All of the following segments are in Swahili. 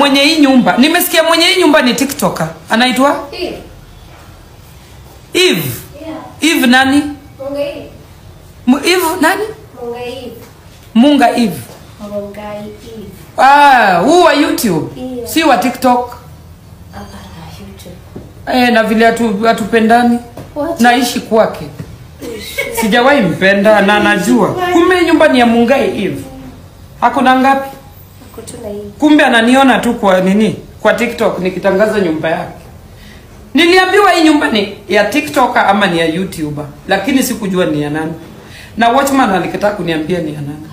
mwenye hii nyumba nimesikia mwenye hii nyumba ni tiktoker anaitwa Eve. eve Yeah. eve nani Mungai Eve. M- eve nani Mungai Eve. munga eve Mungai Eve. ah, huu wa youtube Yeah. si wa tiktok Hapana, YouTube. eh, na vile hatu- hatupendani What? naishi kwake sijawahi mpenda na najua kumbe hii nyumba ni ya mungai eve hakuna ngapi Ako tu na Eve. kumbe ananiona tu kwa nini kwa tiktok nikitangaza nyumba yake niliambiwa hii nyumba ni ya tiktoker ama ni ya youtuber lakini sikujua ni ya nani na watchman alikataa kuniambia ni ya nani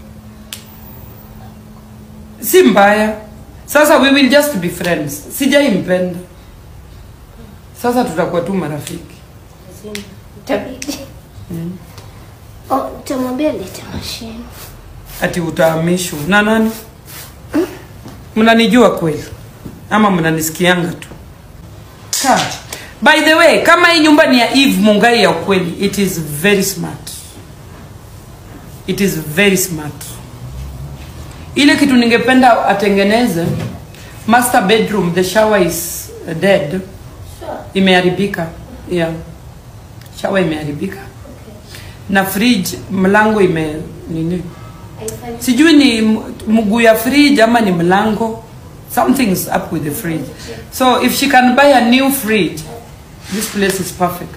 si mbaya sasa we will just be friends sijaimpenda sasa tutakuwa tu marafiki Lazima. Itabidi. Oh, nitamwambia lete mashine. ati utahamishwa na nani mnanijua kweli ama mnanisikianga tu Ka. by the way kama hii nyumba ni ya eve mungai ya ukweli it is very smart it is very smart ile kitu ningependa atengeneze master bedroom the shower is dead Sure. imeharibika yeah. shower imeharibika na fridge mlango ime nini Haifanyi. sijui ni m- mguu ya fridge ama ni mlango something's up with the fridge so if she can buy a new fridge this place is perfect